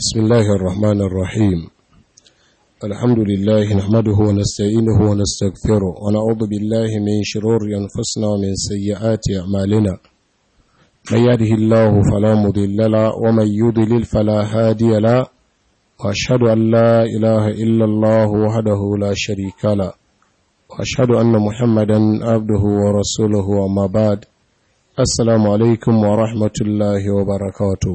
بسم الله الرحمن الرحيم الحمد لله نحمده ونستعينه ونستغفره ونعوذ بالله من شرور أنفسنا ومن سيئات أعمالنا من يهده الله فلا مضل له ومن يضلل فلا هادي له وأشهد أن لا إله إلا الله وحده لا شريك له وأشهد أن محمدا عبده ورسوله وما بعد السلام عليكم ورحمة الله وبركاته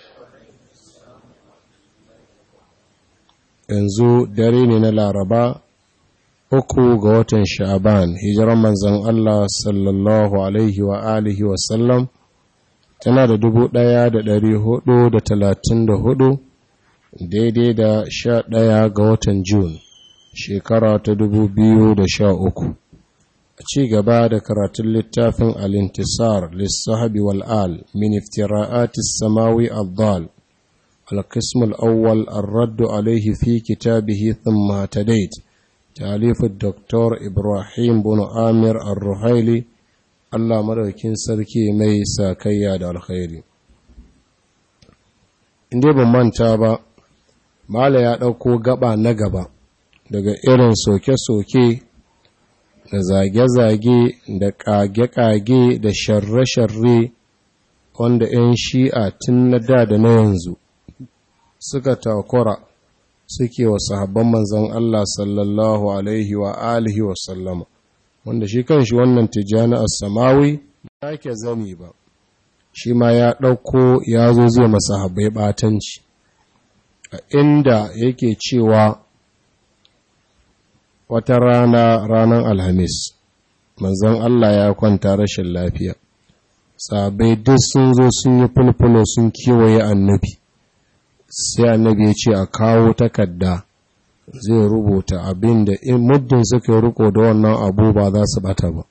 yanzu dare ne na laraba uku ga watan sha'aban hijiran manzan Allah sallallahu alaihi wa alihi wasallam tana da dubu ɗaya da ɗari hudu da talatin da hudu daidai da sha ɗaya ga watan Jun shekara ta dubu biyu da sha uku a ci gaba da karatun littafin alintisar lissahabi wal'al min iftira'atis samawi abdal القسم الأول الرد عليه في كتابه ثم اهتديت تأليف الدكتور إبراهيم بن آمر الرحيلي الله مدوكين سركي مي ساكيا دا الخير inda ban manta ba mala ya ɗauko gaba na gaba daga irin soke-soke da zage-zage da ƙage-ƙage da sharre-sharre wanda 'yan shi'a tun na da da na yanzu suka takura suke wa sahabban manzan Allah sallallahu alaihi wa alihi wa sallama wanda shi kan shi wannan tijjani as-samawi ba ke zani ba shi ma ya ɗauko ya zo zai masa habai ɓatanci a inda yake cewa wata rana ranar alhamis manzan Allah ya kwanta rashin lafiya sabai duk sun zo sun yi fulfulo sun kewaye annabi sai annabi ya ce a kawo takarda zai rubuta abin da in muddin suka yi riko da wannan abu ba za su bata ba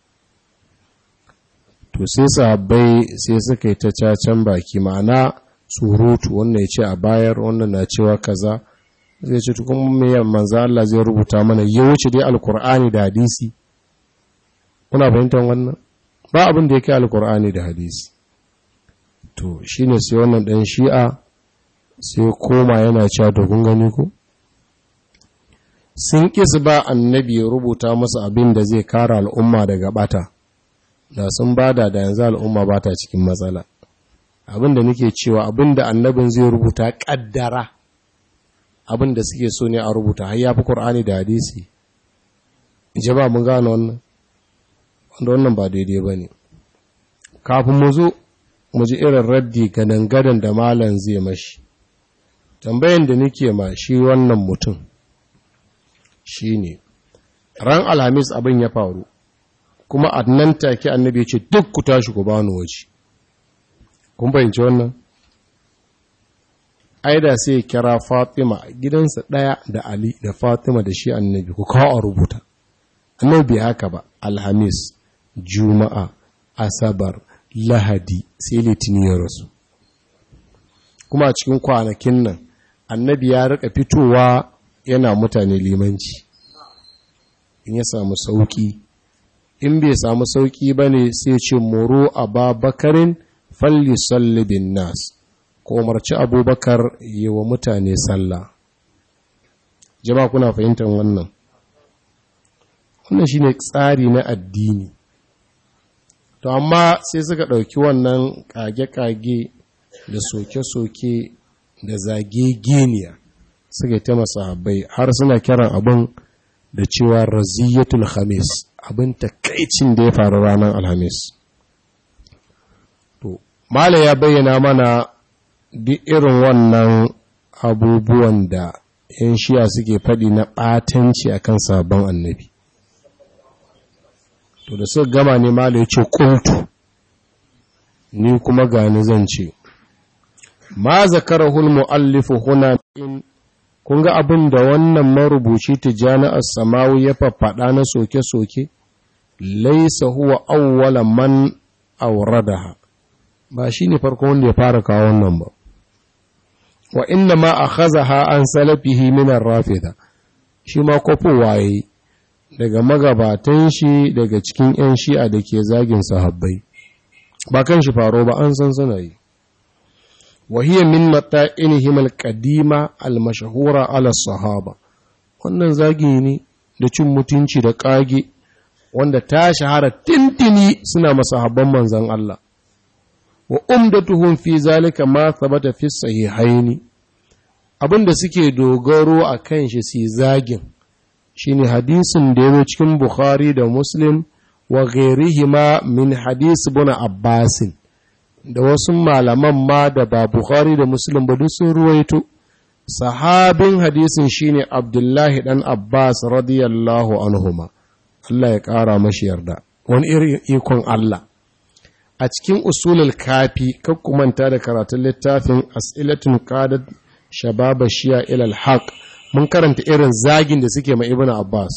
to sai sahabbai sai suka yi ta cacen baki ma'ana surutu wannan ya ce a bayar wannan na cewa kaza zai ce tukun mai manzo Allah zai rubuta mana ya wuce dai alkur'ani da hadisi kuna fahimtar wannan ba abin da yake alkur'ani da hadisi to shine sai wannan dan shi'a sai koma yana cewa to kun gani ku sun kisa ba annabi ya rubuta masa abin da zai kara al'umma daga bata da sun bada da yanzu al'umma bata cikin matsala abin da nake cewa abin da annabin zai rubuta kaddara abin da suke so ne a rubuta har yafi qur'ani da hadisi jaba mun gane wannan wanda wannan ba daidai bane kafin mu zo mu ji irin raddi gadan gadan da malam zai mashi tambayan da nake ma shi wannan mutum shi ne ran alhamis abin ya faru kuma a nan take annabi ce duk ku tashi ku bani waje kun fahimci wannan aida sai kira fatima gidansa ɗaya da ali da fatima da shi annabi ku kawo a rubuta annabi haka ba alhamis juma'a asabar lahadi sai litinin ya rasu kuma a cikin kwanakin nan annabi ya rika fitowa yana mutane limanci in ya samu sauki in bai samu sauki ba ne sai ce moro a babakarin falli sallibin nas ko umarci abubakar yi wa mutane sallah jama kuna fahimtar wannan wannan shine tsari na addini to amma sai suka ɗauki wannan kage-kage da soke-soke da zage-geniya suka ta masahabai har suna kiran abin da cewa raziyatul khamis abin takaicin da ya faru ranar alhamis to mala ya bayyana mana duk irin wannan abubuwan da yan shiya suke faɗi na ɓatanci akan sabon annabi to da suka gama ne mala ya ce ƙuntu ni kuma gani zan ce ma zakarahul mu'allifu huna in kun ga abin da wannan marubuci tijani as-samawi ya faffada na soke-soke laysa huwa awwala man awradaha ba shine farko wanda ya fara kawo wannan ba wa inna ma akhazaha an salafihi min ar-rafida shi ma kofo waye daga magabatan shi daga cikin yan shi'a da ke zagin sahabbai ba kan shi faro ba an san suna yi wa hiya min mata'inihim al-qadima al-mashhura ala sahaba wannan zagi ne da cin mutunci da kage wanda ta shahara tintini suna masahabban manzon Allah wa umdatuhum fi zalika ma thabata fi sahihaini abinda suke dogaro a kan shi su zagin shine hadisin da yazo cikin Bukhari da Muslim wa ghairihima min hadis ibn Abbas da wasu malaman ma da ba Bukhari da Muslim ba duk sun ruwaito sahabin hadisin shine Abdullahi dan Abbas radiyallahu anhuma Allah ya kara mashi yarda wani irin ikon Allah a cikin usulul kafi manta da karatun littafin as'ilatun qadat shababa shiya ilal haq mun karanta irin zagin da suke mai ibnu abbas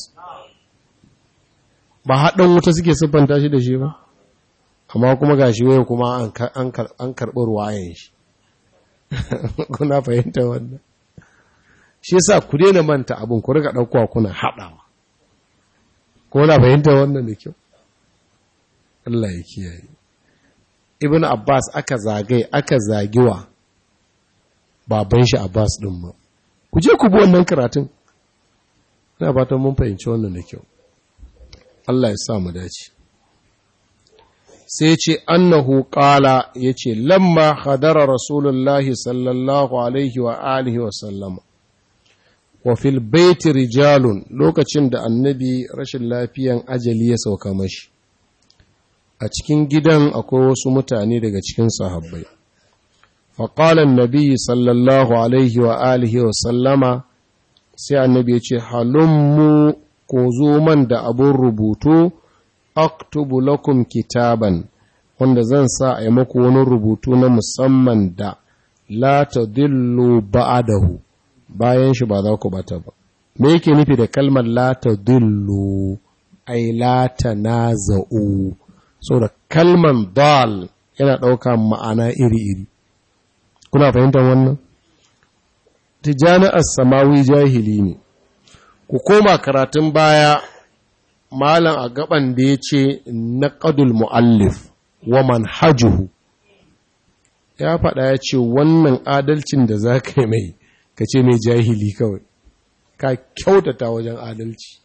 ba haɗin wuta suke siffanta shi da shi ba amma kuma gashi waye kuma an karɓi ruwayen shi kuna fahimta wannan shi yasa ku daina manta abin ku riga ɗaukowa kuna haɗawa ko na fahimta wannan da kyau Allah ya kiyaye ibn Abbas aka zagai aka zagiwa baban shi Abbas din ma ku je ku bi wannan karatun ina fatan mun fahimci wannan da kyau Allah ya sa mu dace sai ce annahu qala yace lamma hadara rasulullahi sallallahu alaihi wa alihi wa sallama wa fil baiti rijalun lokacin da annabi rashin lafiyan ajali ya sauka mashi a cikin gidan akwai wasu mutane daga cikin sahabbai faƙalan nabi sallallahu alaihi wa alihi wa sallama sai annabi ya ce halummu ko zo man da abun rubutu aktubu lakum kitaban wanda zan sa a yi maku wani rubutu na musamman da la ta dillu ba'adahu bayan shi ba za ku bata ba me yake nufi da kalmar la ta dillu ai la ta naza'u saboda kalman dal yana ɗauka ma'ana iri-iri kuna fahimtar wannan tijjani as-samawi jahili ne ku koma karatun baya malam a gaban da ya ce naqadul muallif wa manhajuhu ya faɗa ya ce wannan adalcin da za ka yi mai ka ce mai jahili kawai ka kyautata wajen adalci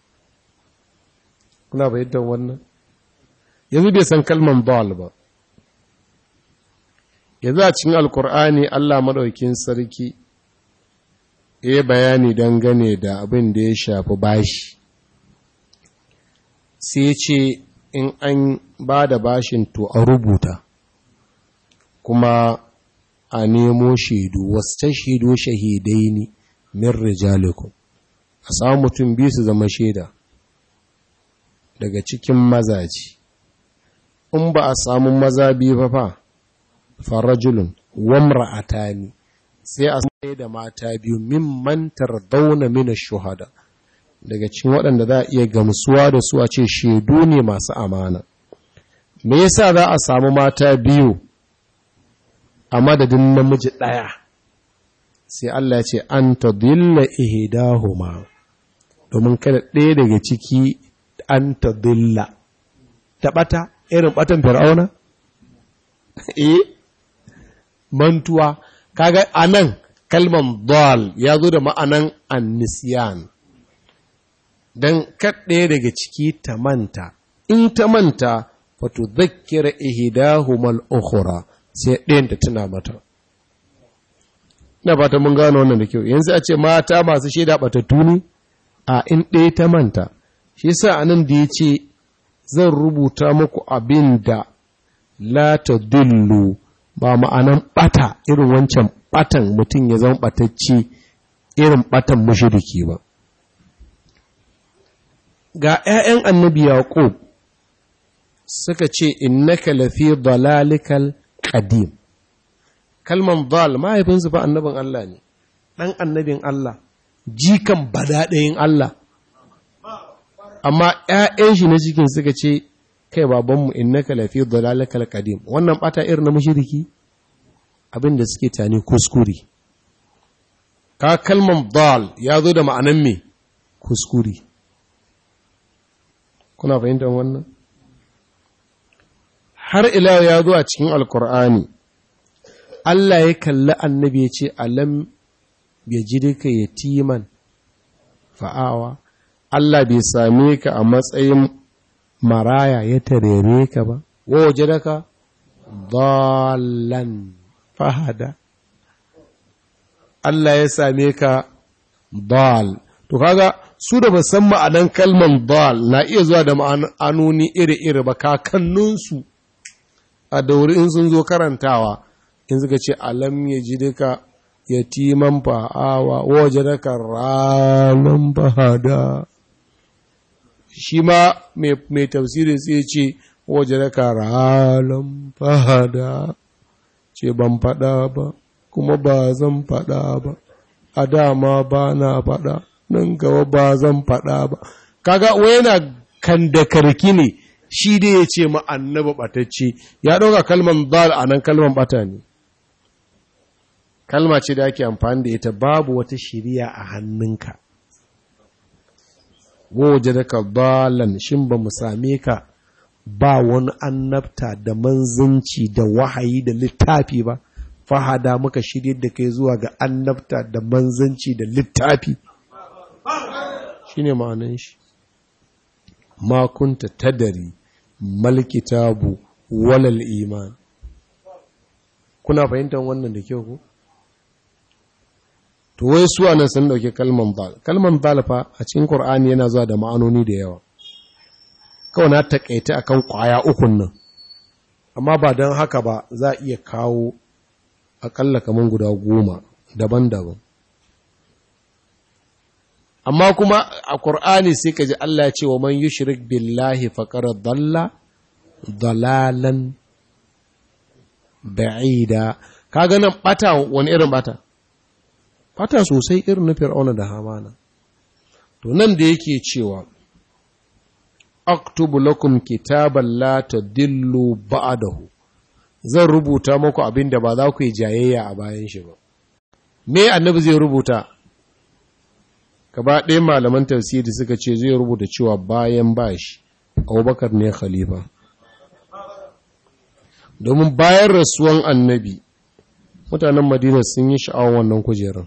kuna fahimtar wannan yanzu bai san kalman bawal ba yanzu a cikin alkur'ani allah maɗaukin sarki ya bayani dangane da abin da ya shafi bashi sai ce in an ba da bashin to a rubuta kuma a nemo shaidu wasu shaidu shahidai ne min rijalikum a samu mutum biyu su zama shaida daga cikin mazaji in ba a samu maza biyu fa fa farajulun wamra'atani sai a sai da mata biyu mimman tardawna min ash-shuhada daga cikin waɗanda za a iya gamsuwa da su a ce shaidu ne masu amana me yasa za a samu mata biyu a madadin namiji ɗaya sai Allah ya ce an tadilla ihdahuma domin kada ɗaya daga ciki an tadilla ta ɓata irin ɓatan fir'auna eh mantuwa kaga anan kalman dal ya zo da ma'anan annisiyan don kaɗaya daga ciki ta manta in ta manta fato zakkira ihdahumal ukhra sai ɗayan ta tuna mata ina fata mun gano wannan da kyau yanzu a ce mata masu shaida batattu ne a in ɗaya ta manta shi yasa anan da yace zan rubuta muku abin da la tadullu ba ma'anan bata irin wancan batan mutum ya zama batacce irin batan mushriki ba ga ‘ya'yan annabi Yaƙub suka ce, Innaka lafi dalalikal ƙadim. Kalman dal mahaifinsu fa annabin Allah ne, ɗan annabin Allah, jikan badaɗayin Allah. Amma ‘ya'yan shi na cikin suka ce, Kai babanmu, innaka lafi dalalikal ƙadim, wannan ɓata irin na mashiriki? Abin da suke tani kuskure. Ka kalman dal ya zo da ma'anan me? Kuskure. kuna fahimtar wannan har ila ya zo a cikin alkur'ani Allah ya kalli annabi ya ce alam ya ji duka yatiman fa'awa Allah bai same ka a matsayin maraya ya tarere ka ba waje daga dalan fahada Allah ya same ka dal to kaga su da ba san ma'anan kalman dal na iya zuwa da ma'anoni iri-iri ba kakanninsu a dauri in sun zo karantawa in suka ce alam ya ji duka yatiman fa'awa waje daga ranar fahada shi ma mai tafsiri sai ce waje daga ranar fahada ce ban fada ba kuma ba zan fada ba a dama ba na fada nan gaba ba zan fada ba kaga wai yana kan da karki ne shi dai ya ce ma annaba batacce ya ɗauka kalman dal a nan kalman bata ne kalma ce da ake amfani da ita babu wata shiriya a hannunka waje da ka dalan shin ba mu same ka ba wani annabta da manzanci da wahayi da littafi ba fahada muka shirye da kai zuwa ga annabta da manzanci da littafi shine ma'anan shi ma kunta tadari malkitabu walal iman kuna fahimtar wannan da kyau ko to wai su anan sun dauke kalman dal kalman dal fa a cikin qur'ani yana zuwa da ma'anoni da yawa kawai na takaita akan kwaya ukun nan amma ba don haka ba za a iya kawo akalla kaman guda goma daban-daban amma kuma a ƙur'ani sai ka ji Allah ya ce wa man yushrik billahi faqad dalla dalalan ba'ida kaga nan bata wani irin bata bata sosai irin na fir'auna da hamana to nan da yake cewa aktubu lakum kitaban la tadillu ba'dahu zan rubuta muku abin da ba za ku yi jayayya a bayan shi ba me annabi zai rubuta gaba ɗaya malaman tafsiri suka ce zai rubuta cewa bayan bashi abubakar ne khalifa domin bayan rasuwan annabi mutanen madina sun yi sha'awar wannan kujerun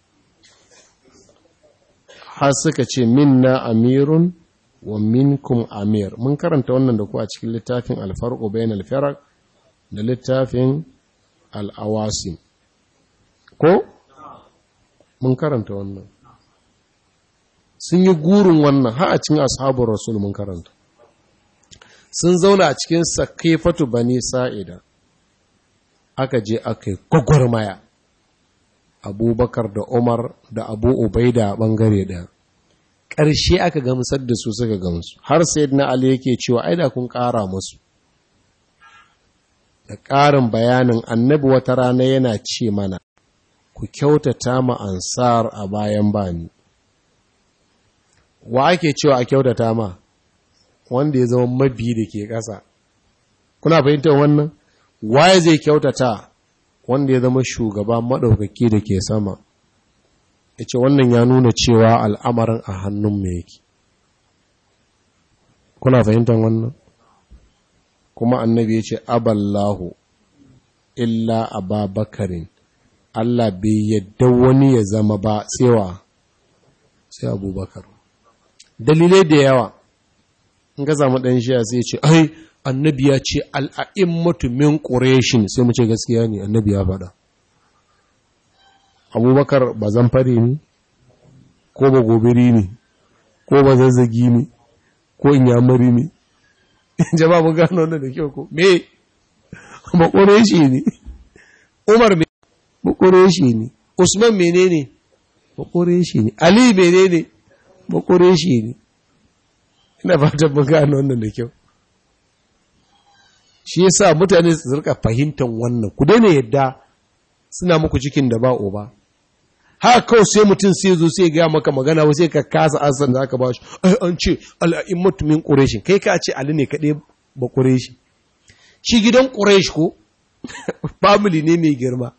har suka ce minna amirun wa minkum amir mun karanta wannan da ku a cikin littafin alfarqu bayan alfarq da littafin al'awasim ko mun karanta wannan sun yi gurin wannan har a cikin ashabun rasul mun karanta sun zauna a cikin sakifatu bani sa'ida aka je aka yi gwagwarmaya abubakar da umar da abu ubaida a ɓangare ɗaya ƙarshe aka gamsar da su suka gamsu har sai na ali yake cewa aida kun ƙara musu da ƙarin bayanin annabi wata rana yana ce mana ku kyautata ma ansar a bayan bani wa ake cewa a kyautata ma wanda ya zama mabi da ke ƙasa kuna fahimtar wannan waye zai kyautata wanda ya zama shugaba maɗaukaki da ke sama ya ce wannan ya nuna cewa al'amarin a hannun mai yake kuna fahimtar wannan kuma annabi ya ce aballahu illa ababakarin Allah bai yadda wani ya zama ba tsewa sai abubakar dalilai da yawa in ga zama ɗan shi sai ce ai annabi ya ce al'a'immatu min ƙureshin sai mu ce gaskiya ne annabi ya faɗa abubakar ba zan fare ne ko ba gobiri ne ko ba zazzagi ne ko in yamari ne jama'a mun gano wannan da kyau ko me ba ƙureshi ne umar me ba ƙureshi ne usman menene ba ƙureshi ne ali menene ba ƙureshi ne ina fatan mun gano wannan da kyau shi yasa mutane su rika fahimtar wannan ku daina yadda suna muku cikin da ba uba haka kawai sai mutum sai zo sai ga maka magana wa sai ka kasa asan da aka ba shi ai an ce al'a'immatu min quraish kai ka ce ali ne kadai ba quraish shi gidan quraish ko family ne mai girma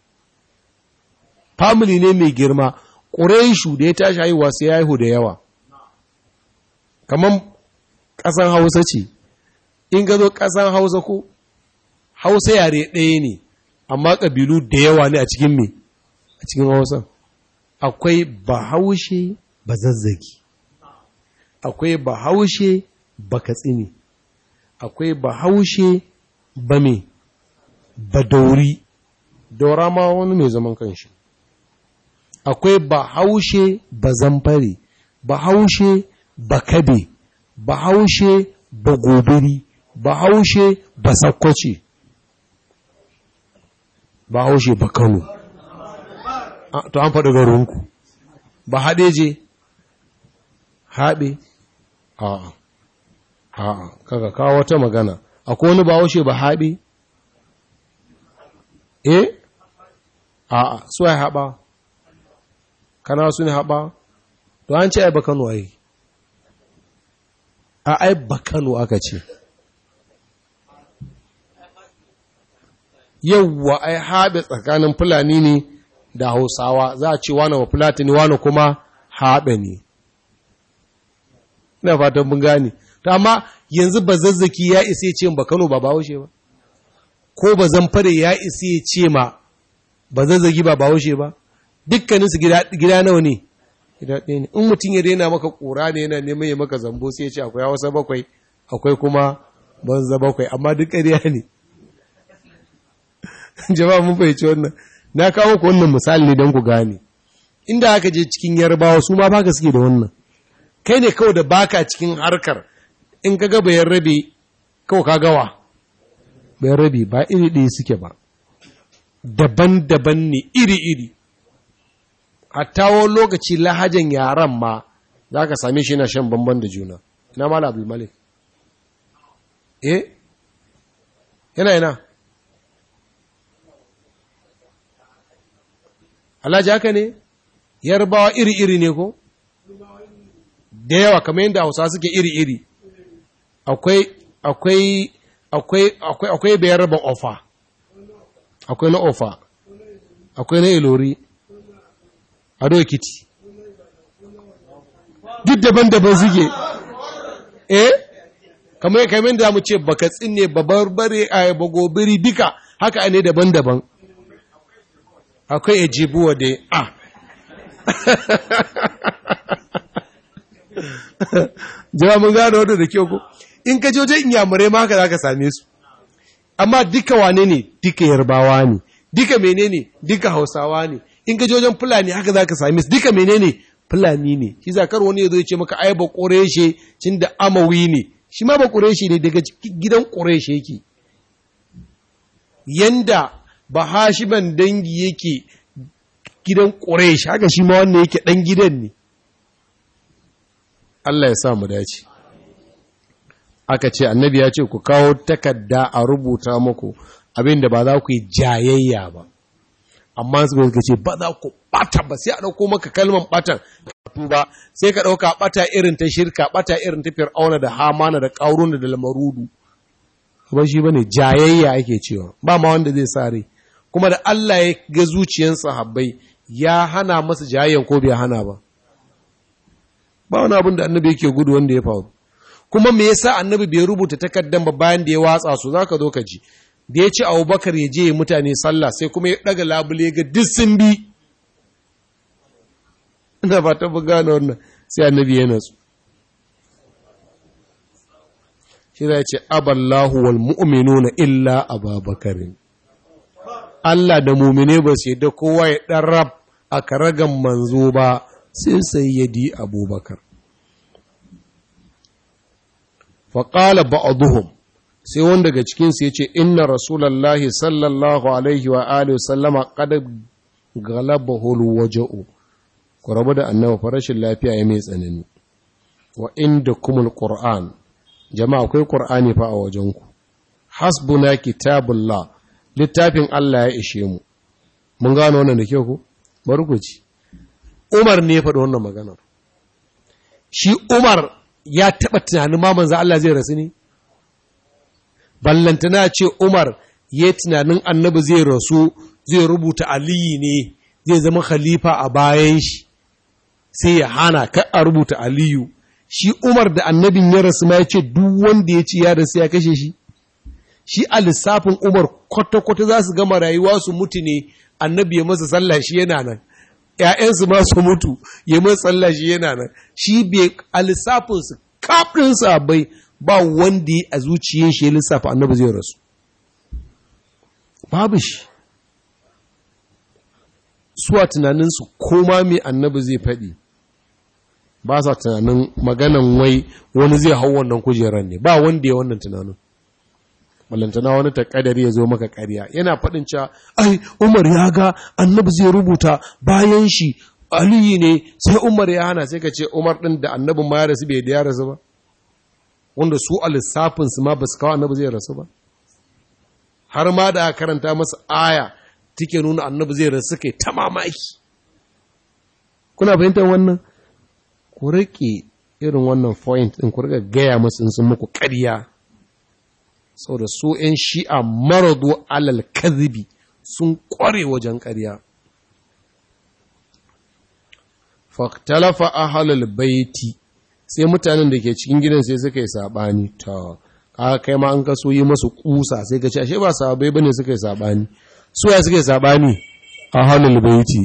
family ne mai girma quraishu da ya tashi haihuwa sai ya haihu da yawa kaman kasan Hausa ce in ga zo kasan Hausa ko Hausa yare ɗaya ne amma ƙabilu da yawa ne a cikin me a cikin hausa akwai bahaushe ba zazzagi akwai bahaushe ba katsini akwai bahaushe ba me ba dauri daura ma wani mai zaman kanshi akwai bahaushe ba zamfare bahaushe ba kabe bahaushe ba gobiri bahaushe ba sakkwace bahaushe ba kano to an faɗi garinku ba haɗe je haɓe a'a a'a kaga kawo wata magana akwai wani bahaushe ba haɓe eh a'a su ya haɓa kana su ne haɓa to an ce ai ba kano ai a ai ba kano aka ce yauwa ai haɓe tsakanin fulani ne da hausawa za a ce wane wa fulatani wane kuma haɓe ne ina fatan mun gane to amma yanzu ba zazzaki ya isa ya ce ba kano ba bahaushe ba ko ba zamfare ya isa ya ce ma ba zazzagi ba bahaushe ba dukkaninsu gida nawa ne gida ɗaya ne in mutum ya daina maka ƙura ne yana neman ya maka zambo sai ya ce akwai hausa bakwai akwai kuma banza bakwai amma duk ƙarya ne jama'a mun fahimci wannan na kawo ku wannan misali ne don ku gane inda aka je cikin yarbawa su ma baka suke da wannan kai ne kawai da baka cikin harkar in ka ga bayan rabe kawai ka gawa bayan rabe ba iri ɗaya suke ba daban-daban ne iri-iri hatta wani lokaci lahajan yaran ma za ka same shi na shan bamban da juna na mala abdulmalik eh yana yana alhaji haka ne yarbawa iri-iri ne ko da yawa kamar yadda hausa suke iri-iri akwai akwai akwai akwai akwai bayan raba ofa akwai na ofa akwai na ilori ado ekiti duk daban-daban suke eh kamar kamar da mu ce baka tsinne babarbare a bagobiri duka haka ne daban-daban akwai ejibuwa da a jama mun gano wadda da kyau ko in ka joje inyamurai ma haka za ka same su amma duka wane ne duka yarbawa ne duka menene duka hausawa ne in ka jojen fulani haka za ka same su duka menene fulani ne shi zakar wani ya zo ya ce maka ai ba ƙureshe cin da amawi ne shi ma ba ƙureshe ne daga gidan ƙureshe yake yanda ba hashiman dangi yake gidan ƙureshe haka shi ma wannan yake ɗan gidan ne Allah ya sa mu dace aka ce annabi ya ce ku kawo takarda a rubuta muku abinda ba za ku yi jayayya ba amma su ga ce ba za ku bata ba sai a dauko maka kalman batan ba sai ka dauka bata irin ta shirka bata irin ta fir'auna da hamana da qauruna da lamarudu ba shi bane jayayya ake cewa ba ma wanda zai sare kuma da Allah ya ga zuciyar sahabbai ya hana masa jayayyan ko bai hana ba ba wani abin da annabi yake gudu wanda ya faru kuma me yasa annabi bai rubuta takaddan ba bayan da ya watsa su zaka zo ka ji da ya ce abubakar ya je mutane sallah sai kuma ya daga labule ga duk sun bi ina fata bu gane wannan sai annabi ya natsu shi zai ce aballahu wal mu'minuna illa ababakarin Allah da mumine ba su yadda kowa ya ɗan rab a karagan manzo ba sai sayyadi abubakar faƙala ba'aduhum sai wanda daga cikinsu ya ce inna rasulallahi sallallahu alaihi wa alihi sallama kada galaba hulu waja'u ku rabu da annaba farashin lafiya ya mai tsanani wa inda kumul qur'an jama'a akwai qur'ani fa a wajenku hasbuna kitabullah littafin Allah ya ishe mu mun gano wannan da kyau ku bari ku ci Umar ne ya faɗi wannan maganar shi Umar ya taɓa tunanin ma manzo Allah zai rasu ne ballantana ce Umar ya tunanin annabi zai rasu zai rubuta aliyi ne zai zama khalifa a bayan shi sai ya hana ka a rubuta aliyu shi Umar da annabin ya rasu ma ya ce duk wanda ya ci ya rasu ya kashe shi shi a lissafin umar kwata-kwata za su gama rayuwa su mutu ne annabi ya masa sallah shi yana nan ‘ya'yansu ma su mutu ya masa sallah shi yana nan shi bai a lissafinsu kafin sabai ba wanda a zuciyar shi ya lissafa annabi zai rasu babu shi suwa tunaninsu koma mai annabi zai faɗi ba sa tunanin maganan wai wani zai hau wannan kujerar ne ba wanda ya wannan tunanin ballantana wani takadari ya zo maka ƙarya yana faɗin cewa ai umar ya ga annabi zai rubuta bayan shi aliyu ne sai umar ya hana sai ka ce umar ɗin da annabin ma ya rasu bai da ya rasu ba wanda su a lissafinsu ma ba su kawo annabi zai rasu ba har ma da karanta masa aya take nuna annabi zai rasu kai ta mamaki kuna fahimtar wannan ku rike irin wannan point ɗin ku rika gaya masu in sun muku ƙarya saboda su ‘yan shi'a maradu alal kazibi sun ƙware wajen ƙarya. Faktalafa ahalul baiti sai mutanen da ke cikin gidan sai suka yi saɓani ta aka kai ma an kaso yi masu ƙusa sai ka ce ashe ba sabai bane suka yi saɓani su ya suka yi saɓani ahalul baiti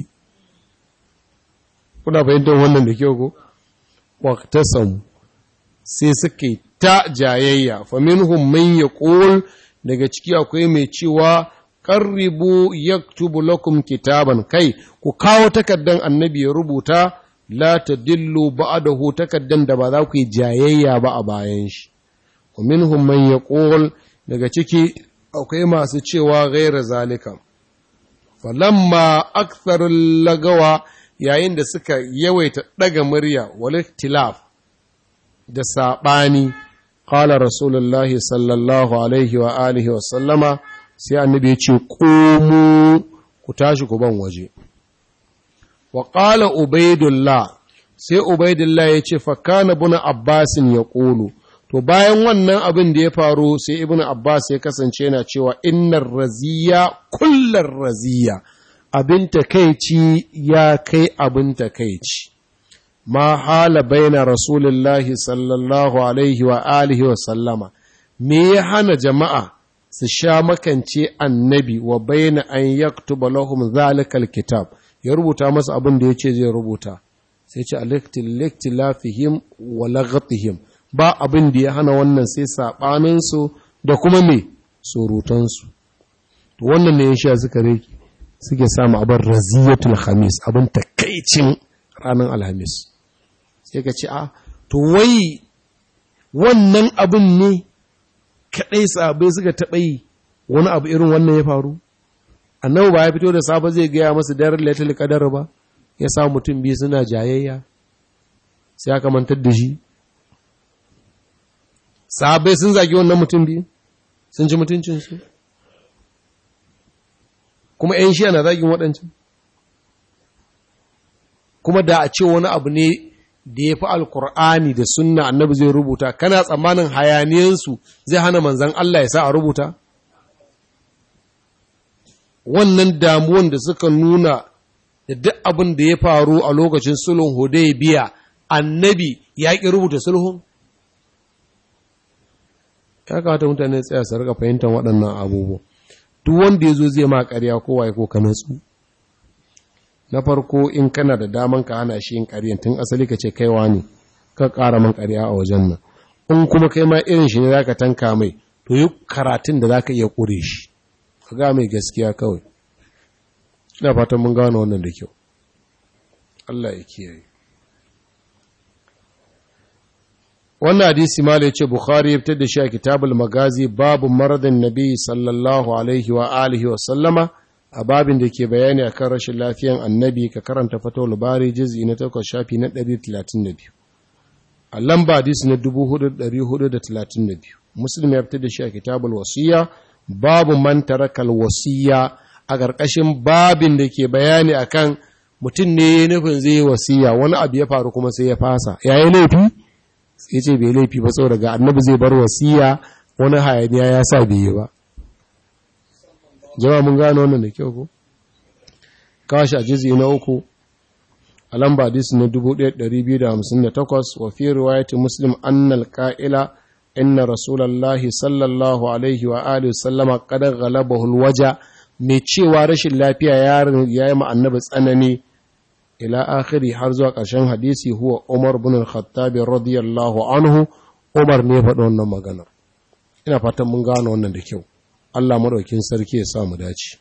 kuna fahimtar wannan da kyau ko waktasamu sai suka yi ta jayayya faminhum man yaqul daga ciki akwai mai cewa qarribu yaktubu lakum kitaban kai ku kawo takaddan annabi ya rubuta la tadillu ba'dahu takaddan da ba za ku yi jayayya ba a bayan shi faminhum man yaqul daga ciki akwai masu cewa ghaira zalika falamma aktharul lagawa yayin da suka yawaita daga murya wal ikhtilaf da saɓani ƙala rasulullahi sallallahu alaihi wa alihi wa sallama sai annabi ya ce ƙomu ku tashi ku ban waje wa ƙala ubaidullah sai ubaidullah ya ce fakana buna abbasin ya ƙulu to bayan wannan abin da ya faru sai ibn abbas ya kasance yana cewa innar raziya kullar raziya abin takaici ya kai abin takaici ma hala baina rasulullahi sallallahu alaihi wa alihi wa sallama me ya hana jama'a su sha makance annabi wa baina an yaktuba lahum zalikal kitab ya rubuta masa abin da yace zai rubuta sai ce aliktilafihim wa laghatihim ba abin da ya hana wannan sai sabanin su da kuma me surutan su to wannan ne ya sha suka reki suke samu abin raziyatul khamis abin takaicin ranar alhamis sai ka ce a to wai wannan abin ne kaɗai sabai suka taɓa yi wani abu irin wannan ya faru annabi ba ya fito da safe zai gaya masu daren laitul qadar ba ya sa mutum biyu suna jayayya sai aka mantar da shi sabai sun zagi wannan mutum biyu sun ci mutuncinsu kuma 'yan shi ana zagin waɗancan kuma da a ce wani abu ne da ya fi alkur'ani da sunna annabi zai rubuta kana tsammanin hayaniyansu zai hana manzan Allah ya sa a rubuta wannan damuwan da suka nuna da duk abin da ya faru a lokacin sulhun hudaybiya annabi ya ƙi rubuta sulhun ya kamata mutane tsaya su rika fahimtar waɗannan abubuwa duk wanda ya zo zai ma ƙarya kowa ya ko ka natsu na farko in kana da daman ka hana shi yin ƙaryan tun asali ka ce kaiwa ne ka ƙara man ƙarya a wajen nan in kuma kai ma irin shi ne za ka tanka mai to yi karatun da za ka iya ƙure shi ka ga mai gaskiya kawai ina fatan mun gano wannan da kyau Allah ya kiyaye wannan hadisi ma ya ce bukhari ya fitar da shi a kitabul magazi babu maradin nabi sallallahu alaihi wa alihi wa sallama a babin da ke bayani a kan rashin lafiyan annabi ka karanta fatawul bari jizi na takwas shafi na 132 a lamba hadisi na 4432 muslim ya fitar da shi a kitabul wasiya babu man tarakal wasiya a ƙarƙashin babin da ke bayani akan mutum ne nufin zai wasiya wani abu ya faru kuma sai ya fasa yayi laifi sai ce bai laifi ba saboda ga annabi zai bar wasiya wani hayaniya ya sa bai yi ba jama'a mun gano wannan da kyau ko kashi a jizi na uku a lamba hadisi na 1258 wa fi riwayati muslim annal qa'ila inna rasulallahi sallallahu alaihi wa alihi sallama qad ghalabahu alwaja mai cewa rashin lafiya ya yi ma annabi tsanani ila akhiri har zuwa ƙarshen hadisi huwa Umar bin al-Khattab radiyallahu anhu Umar ne faɗi wannan magana ina fatan mun gano wannan da kyau Allah madaukin sarki ya sa mu dace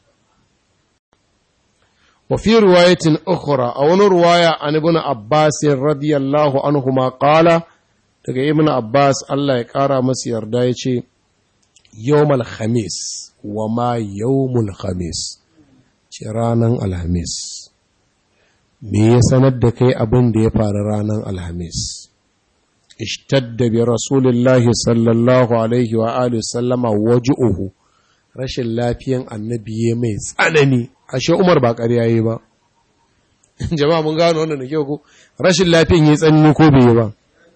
wa fi riwayatin ukhra a wani riwaya an ibn Abbas radiyallahu anhu ma qala daga ibn Abbas Allah ya kara masa yarda yace yawmal khamis wa ma yawmul khamis ce ranan alhamis me ya sanar da kai abin da ya faru ranar alhamis ishtadda bi rasulillahi sallallahu alaihi wa alihi sallama waju'uhu rashin lafiyan annabi ya mai tsanani ashe umar ba ƙarya yi ba jama'a mun gano wannan da kyau ko rashin lafiyan ya tsanani ko bai yi ba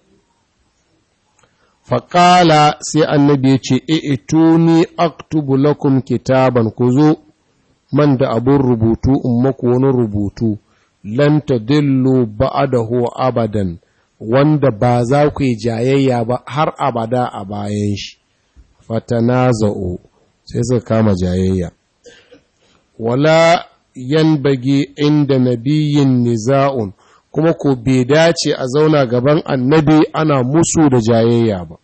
faƙala sai annabi ya ce i'tuni aktubu lakum kitaban ku zo man da abun rubutu in maku wani rubutu lan tadillu ba'dahu abadan wanda ba za ku yi jayayya ba har abada a bayan shi fatanaza'u sai suka kama jayayya wala yanbagi inda nabiyyin niza'un kuma ko bai dace a zauna gaban annabi ana musu da jayayya ba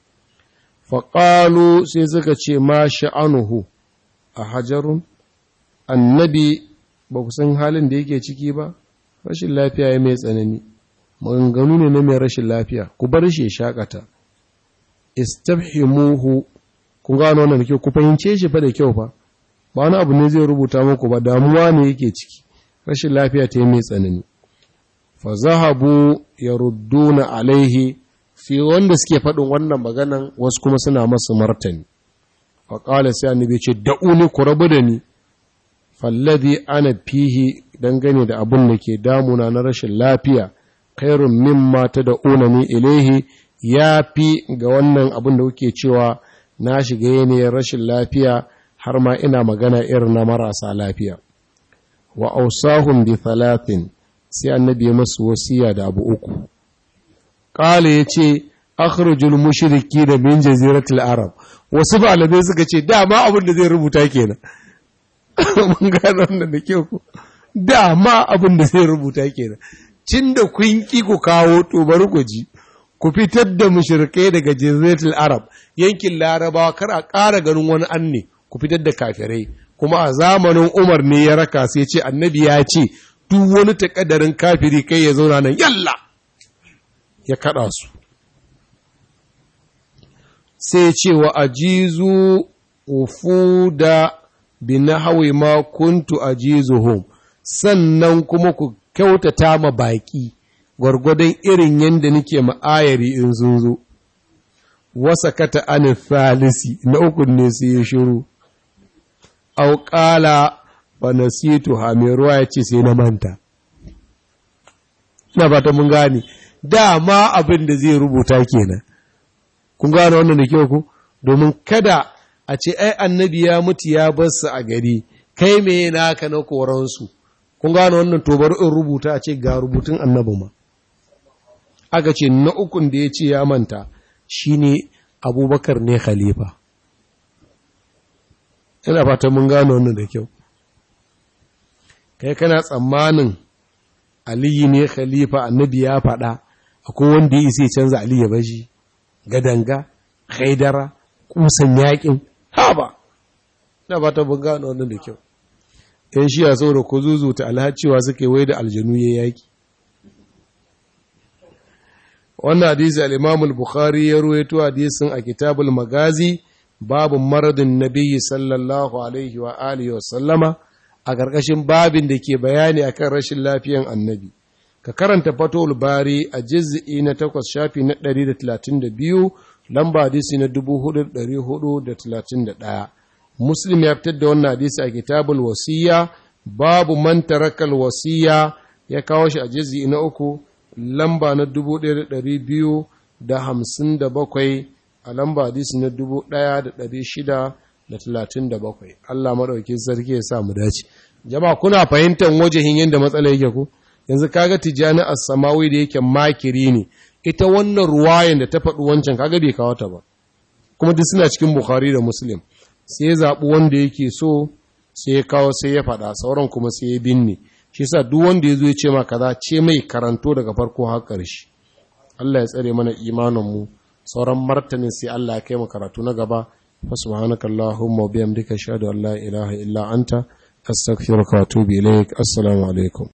faƙalu sai suka ce ma sha'anuhu a hajarun annabi ba ku san halin da yake ciki ba rashin lafiya ya mai tsanani maganganu ne na mai rashin lafiya ku bar shi ya shakata istabhimuhu ku gano wannan da kyau ku fahimce shi fa da kyau fa ba wani abu ne zai rubuta muku ba damuwa ne yake ciki rashin lafiya ta yi mai tsanani fa zahabu yarudduna alaihi fi wanda suke faɗin wannan maganan wasu kuma suna masu martani fa qala sai annabi ce da'uni ku rabu da ni falladhi ana fihi dangane da abun da ke damuna na rashin lafiya khairun mimma tad'unani ilaihi ya fi ga wannan abun da kuke cewa na shiga yanayin rashin lafiya har ma ina magana irin na marasa lafiya wa ausahum bi thalathin sai annabi ya masu wasiya da abu uku qala yace akhrujul mushriki da min jaziratul arab wasu malamai suka ce dama abin da zai rubuta kenan mun gano wannan da kyau ko dama abin da zai rubuta kenan cin da kun ki ku kawo to bari ku ji ku fitar da mushrikai daga jaziratul arab yankin larabawa kar a ƙara ganin wani anne ku fitar da kafirai kuma a zamanin umar ne ya raka sai ce annabi ya ce duk wani takaddarin kafiri kai ya zauna nan yalla ya kada su sai ce wa ajizu ufuda bi nahwi ma kuntu ajizuhum sannan kuma ku kyautata ma baki gwargwadon irin yadda nake ma'ayari in sun zo wasa kata an thalisi na uku ne sai ya shiru au qala fa nasitu ha mai ruwa ya ce sai na manta ina fata mun gane dama abin da zai rubuta kenan kun gane wannan da kyau ku domin kada a ce ai annabi ya mutu ya bar su a gari kai me naka na koransu kun gane wannan to bari in rubuta a ce ga rubutun annabi ma aka ce na ukun da ya ce ya manta shine abubakar ne khalifa ina fata mun gano wannan da kyau kai kana tsammanin aliyu ne khalifa annabi ya faɗa akwai wanda ya isa canza aliyu ya bashi gadanga haidara kusan yakin haba ina fata mun gano wannan da kyau yan shiya saboda ko zuzuta alhaciwa suke wai da aljanu ya yaki wannan hadisi al-Imam al-Bukhari ya ruwaito hadisin a Kitabul Magazi babu maradin Nabiyyi sallallahu alaihi wa alihi wa sallama a ƙarƙashin babin da ke bayani akan rashin lafiyan Annabi ka karanta Fathul Bari a juz'i na 8 shafi na 132 lamba hadisi na 4431 Muslim ya fitar da wannan hadisi a Kitabul Wasiya babu man tarakal wasiya ya kawo shi a juz'i na uku lamba na dubu ɗaya da ɗari biyu da hamsin da bakwai a lamba hadisi na dubu ɗaya da ɗari shida da talatin da bakwai Allah maɗauki sarki ya sa mu dace jama'a kuna fahimtar wajehin yadda matsala yake ku yanzu kaga tijjani as-samawi da yake makiri ne ita wannan ruwayan da ta faɗi wancan kaga bai kawo ta ba kuma duk suna cikin bukhari da muslim sai ya zaɓi wanda yake so sai ya kawo sai ya faɗa sauran kuma sai ya binne shi sa duk wanda ya zo ya ce ma kaza ce mai karanto daga farko har ƙarshe Allah ya tsare mana imaninmu sauran martanin sai Allah ya kai mu karatu na gaba fa subhanakallahumma wa bihamdika ashhadu an la ilaha illa anta astaghfiruka wa atubu ilaik assalamu alaikum